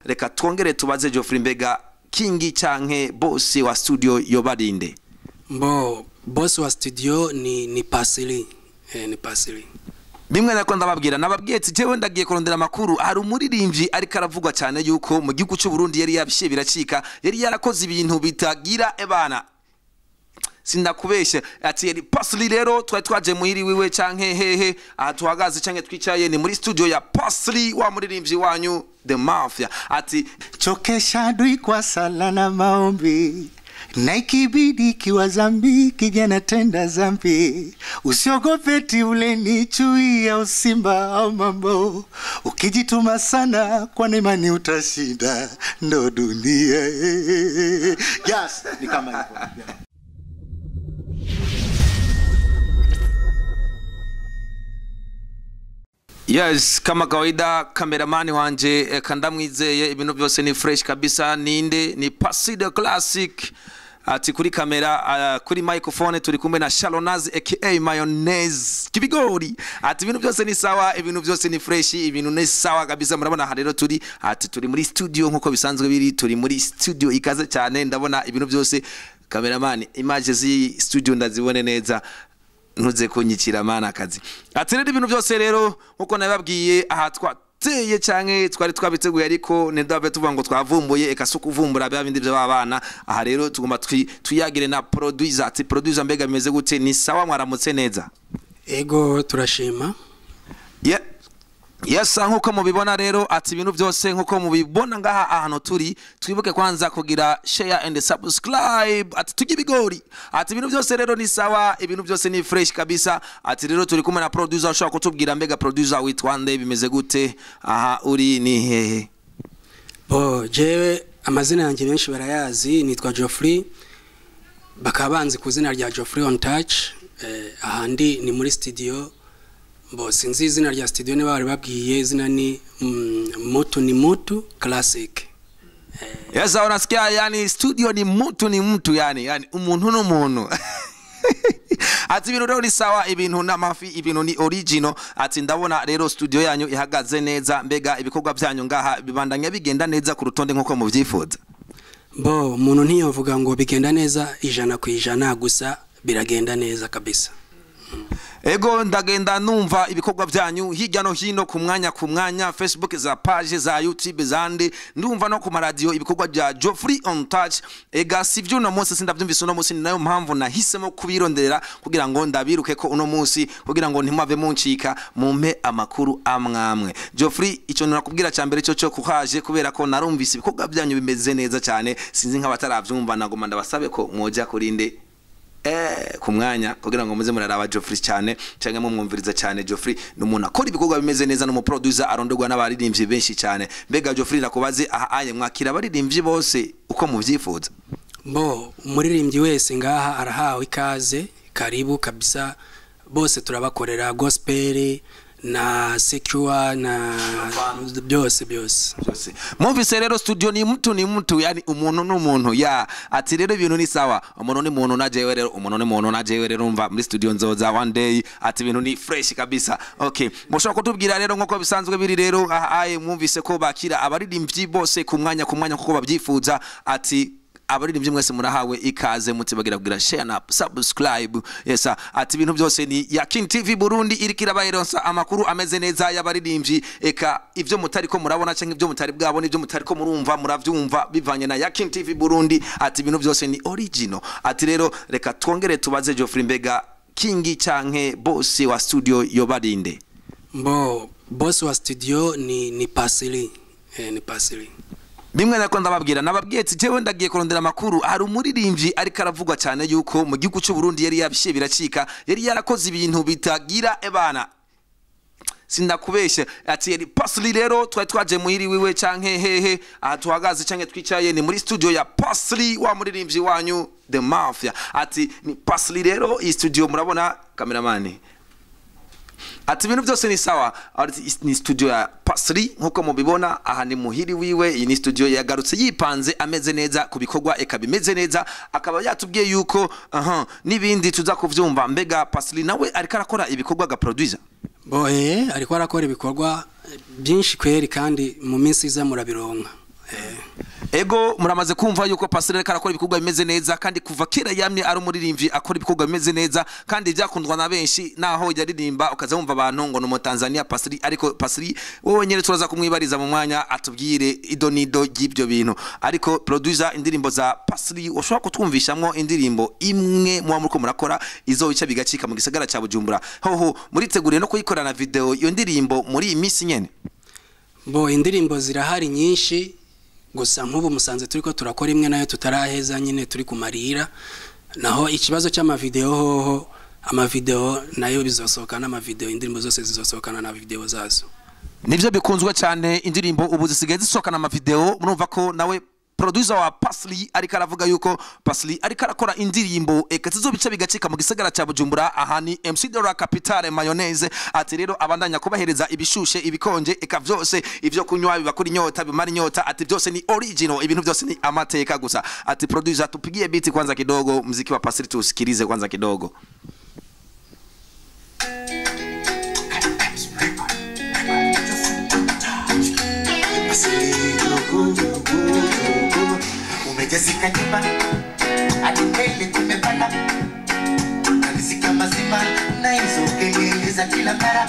reka twongere tubaze Geoffrey mbega kingi canke bosi wa studio yobarinde mbo boss wa studio ni ni pasili eh, ni pasili bimwe nako ndababwira nababwiye ati jewe ndagiye kurondera amakuru hari umuririmbyi ariko aravugwa cyane yuko mu gihugu cy'u Burundi yari yabishiye biracika yari yarakoze ibintu bitagira ebana sindakubeshya ati yari pasli rero twari twaje muhiri wiwe canke hehe aha tuhagaze canke twicaye ni muri studio ya pasli wa muririmbyi wanyu the mafia ati chokesha adui kwa sala na maombi na ikibidi kiwa zambi kijana tenda zambi usiogope ti ule ni chui au simba au mambo ukijituma sana kwa imani utashinda ndo dunia yes, ni kama hivyo yes kama kawaida kameramani wanje eh, kandamwizeye ibintu byose ni fresh kabisa ninde ni pasi the classic ati kuri kamera uh, kuri microphone turi kumwe na Shalonaz aka mayonnaise kibigori ati ibintu byose ni sawa ibintu byose ni fresh ibintu ni sawa kabisa murabona aha rero turi ati turi muri studio nkuko bisanzwe biri turi muri studio ikaze cyane ndabona ibintu byose kameramani image zi studio ndazibone neza ntuze kunyikira mana akazi ati rero ibintu byose rero nkuko nababwiye aha twateye canke twari twabiteguye ariko ntidave tuvuga ngo twavumbuye eka si ukuvumbura bya bindi by'abana aha rero tugomba twi- twiyagire na producer ati producer mbega bimeze gute ni sawa mwaramutse neza ego turashima Ye- yes nkuko mubibona rero ati ibintu byose nkuko mubibona ngaha ahantu turi twibuke kwanza kugira share and subscribe ati tujye ibigori ati ibintu byose rero ni sawa ibintu byose ni fresh kabisa ati rero turi kumwe na producer ushobora kutubwira mbega producer witwa nde bimeze gute aha uri ni hehe bo jewe amazina yanjye benshi barayazi nitwa Geoffrey bakaba banzi ku izina rya Geoffrey on touch eh, ahandi ni muri studio bo sinzi izina rya studio niba bari babwiye izina ni mm, mutu ni mutu classic yes aho unasikia yani studio ni mtu ni mtu yani yani umuntu n'umuntu ati ibintu rero ni sawa ibintu n'amafi ibintu ni original ati ndabona rero studio yanyu ihagaze neza mbega ibikorwa byanyu ngaha bibandanya bigenda neza ku rutonde nk'uko mubyifuza bo umuntu ntiyovuga ngo bigenda neza ijana ku ijana gusa biragenda neza kabisa ego ndagenda numva ibikorwa byanyu hirya no hino ku mwanya ku mwanya facebook za page za youtube zandi ndumva no ku maradiyo ibikorwa bya Geoffrey on touch ega si byo uno munsi sindabyumvise uno munsi ni nayo mpamvu nahisemo kubironderera kugira ngo ndabiruke ko uno munsi kugira ngo ntimwave muncika mumpe amakuru amwamwe Geoffrey icyo nakubwira cya mbere cyo cyo kuhaje kubera ko narumvise ibikorwa byanyu bimeze neza cyane sinzi nk'abatarabyumva nagoma ndabasabe ko mwoja kurinde eh ku mwanya kugira ngo muze muraraba Geoffrey cyane cyangwa mumwumviriza cyane Geoffrey ni umuntu akora ibikorwa bimeze neza n'umuproducer arondorwa n'abaririmbyi benshi cyane mbega Geoffrey nakubaze aha aye mwakira abaririmbyi bose uko muvyifuza bo umuririmbyi wese ngaha arahawe ikaze karibu kabisa bose turabakorera gospel na secure na byose byose byose mwumvise rero studio ni mtu ni mtu yani umuntu n'umuntu ya ati rero ibintu ni sawa umuntu ni muntu na jewe rero umuntu ni muntu na jewe rero umva muri studio nzoza one day ati ibintu ni fresh kabisa okay mushobora kutubwira rero nkuko bisanzwe biri rero aha aye mwumvise ko bakira abaririmbyi bose ku mwanya ku mwanya kuko babyifuza ati abaririmbyi mwese murahawe ikaze mutibagira kugira share na subscribe yes ati ibintu byose ni ya King TV Burundi iriko irabaheronsa amakuru ameze neza y'abaririmbyi eka ivyo mutari ko murabona canke ivyo mutari bwabona ivyo mutari ko murumva muravyumva bivanye na ya King TV Burundi ati ibintu byose ni original ati rero reka twongere tubaze Geoffrey mbega King canke boss wa studio yobarinde mbo boss wa studio ni ni pasili eh, ni pasili bimwe nako ndababwira nababwiye ati jewe ndagiye kurondera amakuru hari umuririmbyi ariko aravugwa cyane yuko mu gihugu cy'u Burundi yari yabishiye biracika yari yarakoze ibintu bitagira ebana sindakubeshya ati yari pasli rero twari twaje muhiri wiwe canke hehe aha tuhagaze canke twicaye ni muri studio ya pasli wa muririmbyi wanyu the mafia ati ni pasli rero iyi studio murabona kameramani ati ibintu byose ni sawa Ati, ni studio ya pasri nkuko mubibona aha ni muhiri wiwe iyi ni studio yagarutse yipanze ameze neza ku bikorwa eka bimeze neza akaba yatubwiye yuko aha n'ibindi tuza kuvyumva mbega pasri nawe ariko arakora ibikorwa ga producer bo eh ariko arakora ibikorwa byinshi kweri kandi mu minsi iza murabironka ego muramaze kumva yuko pasire ariko arakora ibikorwa bimeze neza kandi kuva kera yamye ari umuririmbyi akora ibikorwa bimeze neza kandi byakundwa na benshi naho yaririmba ukaza wumva abantu ngo ni umutanzania pasiri ariko pasiri wowe nyine turaza kumwibariza mu mwanya atubwire ido n'ido ry'ibyo bintu ariko producer indirimbo za pasiri ushobora kutwumvishamwo indirimbo imwe muba muriko murakora izo bica bigacika mu gisagara cya bujumbura hoho muriteguriye no kuyikorana video iyo ndirimbo muri iyi minsi nyene bo indirimbo zirahari nyinshi gusa nk'ubu musanze turi ko turakora imwe nayo tutaraheza nyine turi kumarira naho ikibazo cy'amavideo hoho amavideo nayo bizosohoka n'amavideo indirimbo zose zizosohokana na video zazo nivyo bikunzwe cyane indirimbo ubu zisigaye zisohokana amavideo murumva ko nawe producer wa Pasli ariko aravuga yuko Pasli ariko arakora indirimbo eka zizobica bigacika mu gisagara cya Bujumbura aha ni MC Dora Capitale Mayonnaise ati rero abandanya kubahereza ibishushe ibikonje eka vyose ivyo kunywa bibakura inyota bimara inyota ati byose ni original ibintu byose ni amateka gusa ati producer tupigie beat kwanza kidogo mziki wa Pasli tusikilize kwanza kidogo umejazika nyuma hadi mbele kumepanda nalisika mazima na hizo kelele za kila mara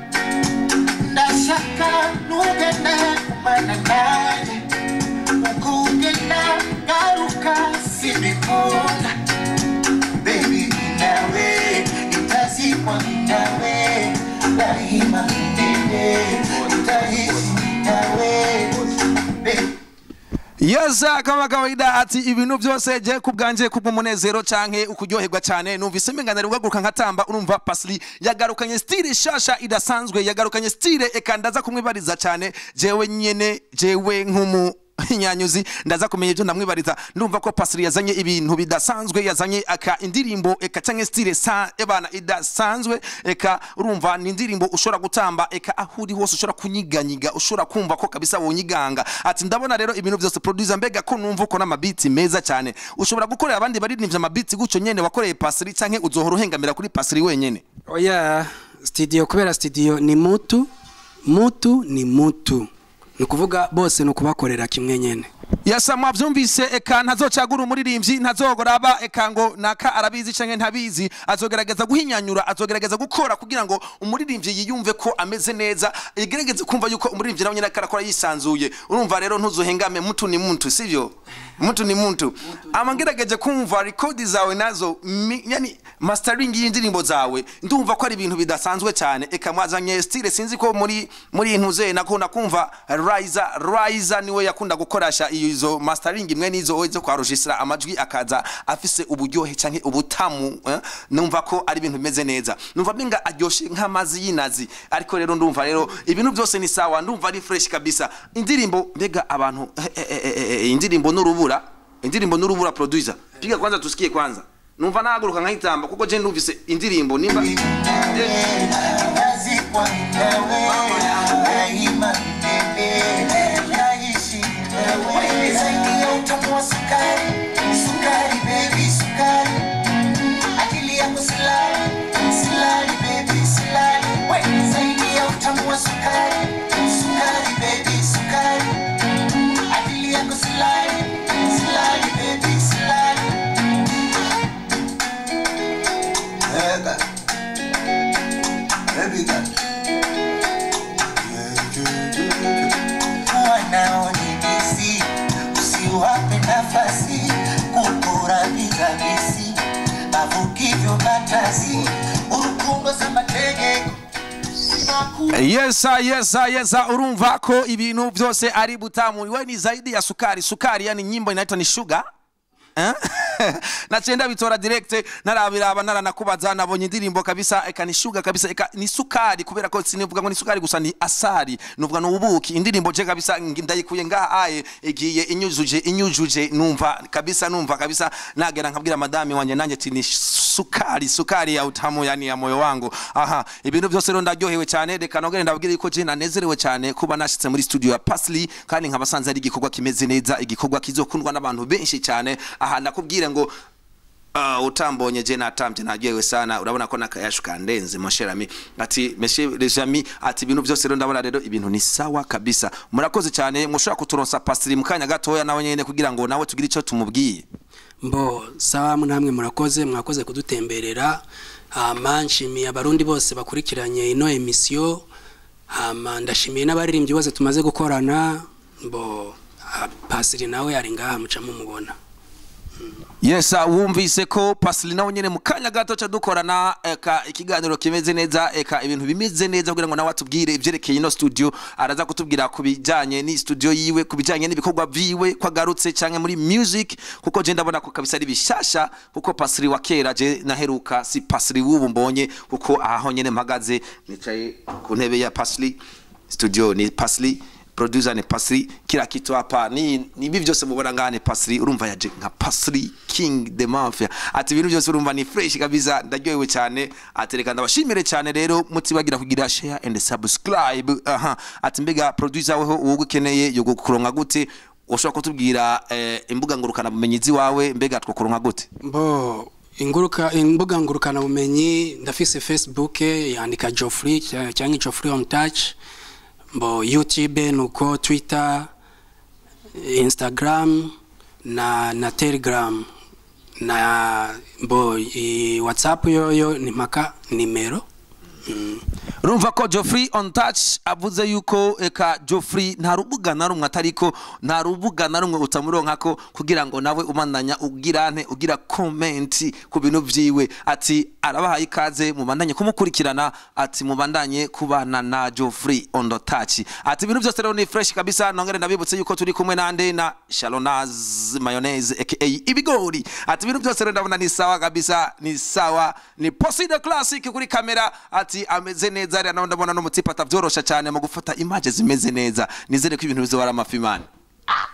ndashaka nugenda kumana naje ukugenda garuka sibikunda bebi nawe nitazikwa nawe daima milele nitaishi nawe Baby, yeza kama kawaida ati ibintu byose je kubwanje kubw'umunezero canke ukuryoherwa cyane numvise mengana ugaguruka nkatamba urumva pasli yagarukanye style shasha idasanzwe yagarukanye style eka ndaza kumwibariza cyane jewe nyene jewe nk'umu nyanyuzi ndaza kumenya ibyo ndamwibariza ndumva ko pasiri yazanye ibintu bidasanzwe yazanye aka indirimbo eka canke style sa ebana idasanzwe eka urumva ni indirimbo ushobora gutamba eka aho uri hose ushobora kunyiganyiga ushobora kumva ko kabisa wonyiganga ati ndabona rero ibintu byose producer mbega ko numva uko n'amabiti meza cyane ushobora gukorera abandi baririmbye amabiti gutyo nyene wakoreye pasiri canke uzohora uhengamira kuri pasiri wenyene oya studio kubera studio ni mutu mutu ni mutu ni ukuvuga bose ni ukubakorera kimwe nyene yasa mwavyumvise eka ntazocagura umuririmbyi ntazogoraba eka ngo naka arabizi canke ntabizi azogerageza guhinyanyura azogerageza gukora kugira ngo umuririmbyi yiyumve ko ameze neza igerageze kumva yuko umuririmbyi nawe nyine ariko arakora yisanzuye urumva rero ntuzohengame mutu ni muntu sivyo mutu ni muntu ama ngerageje kumva rekodi zawe nazo mi, yani mastering y'indirimbo zawe ndumva ko ari ibintu bidasanzwe cyane eka mwazanye style sinzi ko muri muri intuze nakunda kumva Riza Riza niwe yakunda gukoresha izo mastering imwe nizo zo kwa registra amajwi akaza afise uburyohe canke ubutamu eh? numva ko ari ibintu bimeze neza numva binga aryoshe nk'amazi y'inazi ariko rero ndumva rero ibintu byose ni sawa ndumva ari fresh kabisa indirimbo mbega abantu eh, eh, eh, eh, eh, indirimbo n'urubura indirimbo n'urubura producer piga kwanza tusikie kwanza numva nahaguruka nkahitamba kuko je ndumvise indirimbo nimba nazikwa nawe daima milele naishi nawe zaidi ya utamu wa sukari sukari baby sukari akili yangu silali silali baby silali we zaidi ya utamu wa sukari sukari baby sukari akili yangu silali silali baby silali Ega. Baby girl. wanaonidisi usiwape nafasi kukurangiza bisi avukivyo batasi urukundo za mategeko yesa yesa yesa urumva ko ibintu byose ari butamu we ni zaidi ya sukari sukari yani nyimbo inaitwa ni sugar Eh? nacenda bitora direct narabiraba naranakubaza nabonye indirimbo kabisa eka ni sugar kabisa eka ni sukari kubera ko sinivuga ngo ni sukari gusa ni asari nuvuga no ubuki indirimbo je kabisa ngi- ndayikuye ngaha aye igiye inyujuje inyujuje numva kabisa numva kabisa nagera nkabwira madame wanje nanjye ati ni sukari sukari ya utamu yani ya moyo wangu aha ibintu byose rero ndaryohewe cyane reka nongere ndabwire ko je nanezerewe cyane kuba nashitse muri studio ya Pasli kandi nkabasanze ari igikorwa kimeze neza igikorwa kizokundwa n'abantu benshi cyane aha nakubwire ngo Uh, utambonye je natambye naryohewe sana urabona ko nakayashu kandenze mosherami ati meshe lejami ati ibintu byose rero ndabona rero ibintu ni sawa kabisa murakoze cyane mushobora kuturonsa pasitiri mu kanya gatoya nawe nyene kugira ngo nawe tugire icyo tumubwiye mbo sawa namwe murakoze mwakoze kudutemberera hama nshimiye abarundi bose bakurikiranye ino emisiyo hama ndashimiye n'abaririmbyi bose tumaze gukorana mbo ah, pasiri nawe ari ngaha muca mumubona yes uh, wumvise ko pasitiri nawe nyene mu kanya gato ca dukorana eka ikiganiro kimeze neza eka ibintu bimeze neza kugira ngo nawe atubwire ivyerekeye ino studio araza kutubwira ku bijanye ni studio yiwe ku bijanye n'ibikorwa vyiwe ko agarutse canke muri music kuko je ndabona ko kabisa ari bishasha kuko pasitiri wa kera je naheruka si pasitiri w'ubu mbonye kuko aho nyene mpagaze nicaye ku ntebe ya pasitiri studio ni pasitiri producer ni pasiri kila kitu hapa ni ni hivi vyose mubona ngane pasiri urumva yaje nka pasiri king the mafia ati ibintu byose urumva ni fresh kabisa ndaryohewe cyane atereka ndabashimire cyane rero mutibagira kugira share and subscribe aha ati mbega producer weho uwo ukeneye yo gukuronka gute ushobora kutubwira eh, imbuga ngurukana bumenyi ziwawe mbega twakuronka gute mbo inguruka imbuga ngurukana bumenyi ndafise facebook yandika Geoffrey cya- cyangwa Geoffrey on touch mbo youtube nuko twitter instagram na na telegram na mbo i, whatsapp yoyo ni mpaka nimero mm. urumva ko Geoffrey on touch avuze yuko eka Geoffrey nta rubuga na rumwe atariko nta rubuga na rumwe utamuronkako kugira ngo nawe umandanya ugirane ugira comment ku bintu vyiwe ati arabahaye ikaze mubandanye kumukurikirana ati mubandanye kubana na Geoffrey on the touch ati ibintu byose rero ni fresh kabisa nongere ndabibutse yuko turi kumwe nande na Shalonaz mayonnaise aka ibigori ati ibintu byose rero ndabona ni sawa kabisa ni sawa ni Poside Classic kuri kamera ati ameze neza rero nawe ndabona n'umutsipa atavyorosha cyane mu gufata image zimeze neza nizere ko ibintu bizobara amafimani